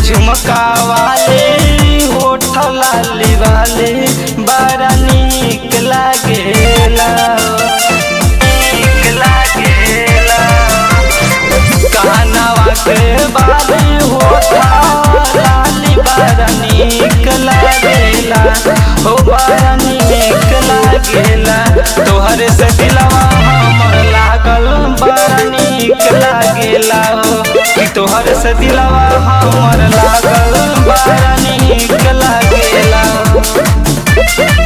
झुमका वाले होठ लाली वाले बड़ा नीक लागेला नीक लागेला कानवा के बाले होठ लाली बड़ा नीक लागेला हो बड़ा नीक लागेला तोहरे से दिलवा हमर लागल बड़ा नीक लागेला हो कि तोहर से दिलवा हमर लागल बड़ा नीक लागेला हो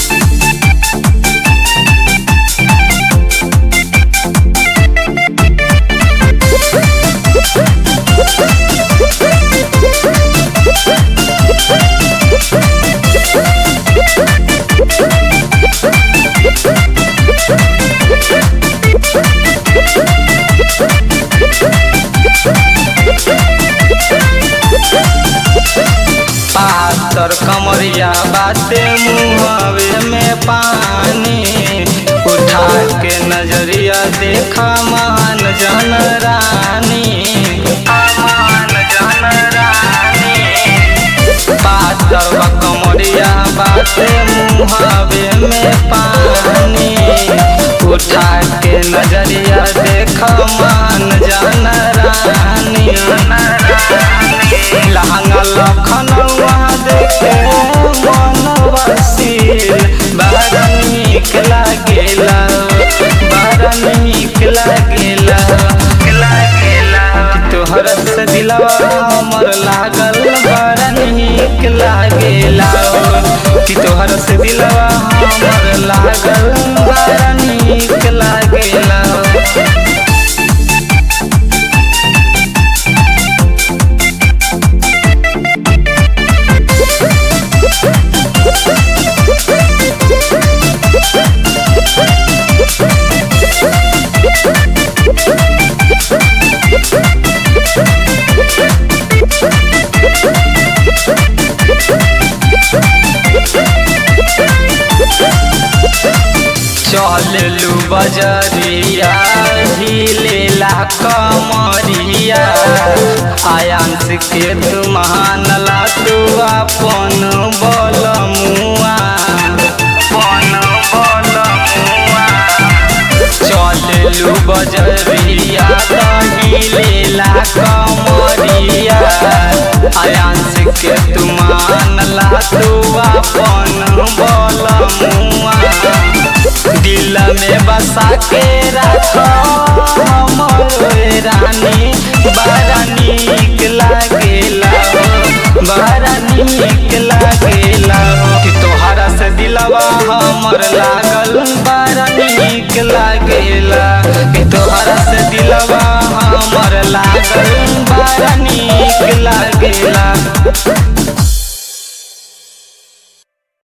पातर कमरिया बाते मुहवे में पानी उठा के नजरिया देखा मान जन रानी मान जन रानी पातर कमरिया बाते मुहवे में पानी उठा के नजरिया देखा मान जन रानी लहंगा लखनऊआ देखे मन वसील बड़ा नीक लागेला बड़ा नीक लागेला लागेला कि तोहर से दिलवा हमर लागल बड़ा नीक लागेला कि तोहर से दिलवा हमर लागल बड़ा नीक लागेला चललू बजरिया हिलेला कमरिया आयांस के तू मानला तू अपन बल मुआ अपन बल मुआ चललू बजरिया हिलेला कमरिया आयांस के तू मानला तू अपन बल मुआ दिल में बसा के रखो हमर रानी बड़ा नीक लागेला बड़ा नीक लागेला कि तोहरा से दिलवा हमर लागल बड़ा नीक लागेला कि तोहरा से दिलवा हमर लागल बड़ा नीक लागेला